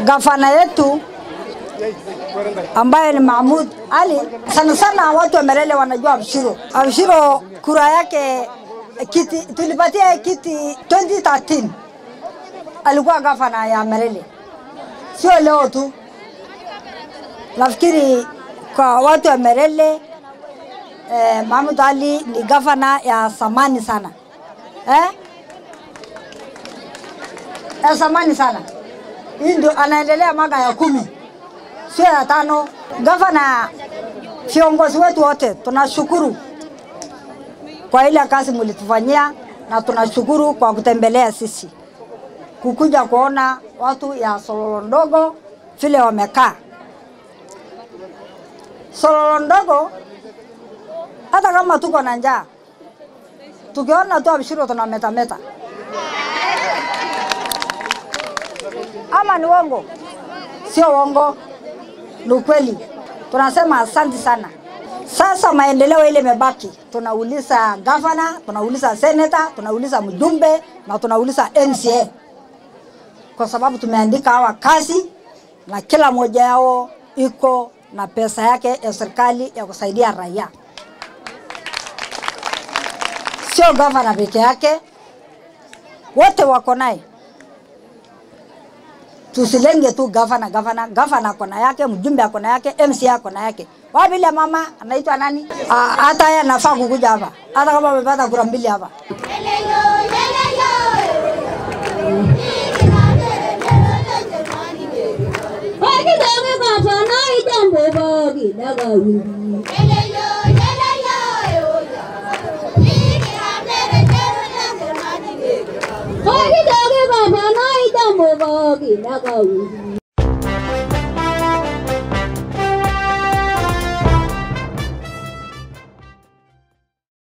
gavana yetu ambaye ni Mahmud Ali, sana sana watu wa Merele wanajua Abshiro. Abshiro kura yake kiti, tulipatia kiti 2013 alikuwa gavana ya Merele, sio leo tu. Nafikiri kwa watu wa Merele eh, Mahmud Ali ni gavana ya zamani sana eh? ya zamani sana. Hii ndio anaendelea mwaka ya kumi, sio ya tano. Gavana, viongozi wetu wote tunashukuru kwa ile kazi mlitufanyia, na tunashukuru kwa kutembelea sisi, kukuja kuona watu ya Sololo ndogo vile wamekaa. Sololo ndogo, hata kama tuko na njaa, tukiona tu Abshiro tunametameta ama ni uongo? Sio uongo, ni ukweli. Tunasema asante sana. Sasa maendeleo ile imebaki, tunauliza gavana, tunauliza seneta, tunauliza mjumbe na tunauliza MCA, kwa sababu tumeandika hawa kazi na kila mmoja yao iko na pesa yake ya serikali ya kusaidia raia, sio gavana peke yake, wote wako naye tusilenge tu gavana gavana gavana kona yake, mjumbe akona yake, MCA akona yake. Wapi ile mama anaitwa nani? Ah, Hata yeye anafaa kukuja hapa, hata kama amepata kura mbili hapa. Wakidonge gavana ijambo bogi daga wili. Wakidonge gavana ijambo bogi daga wili.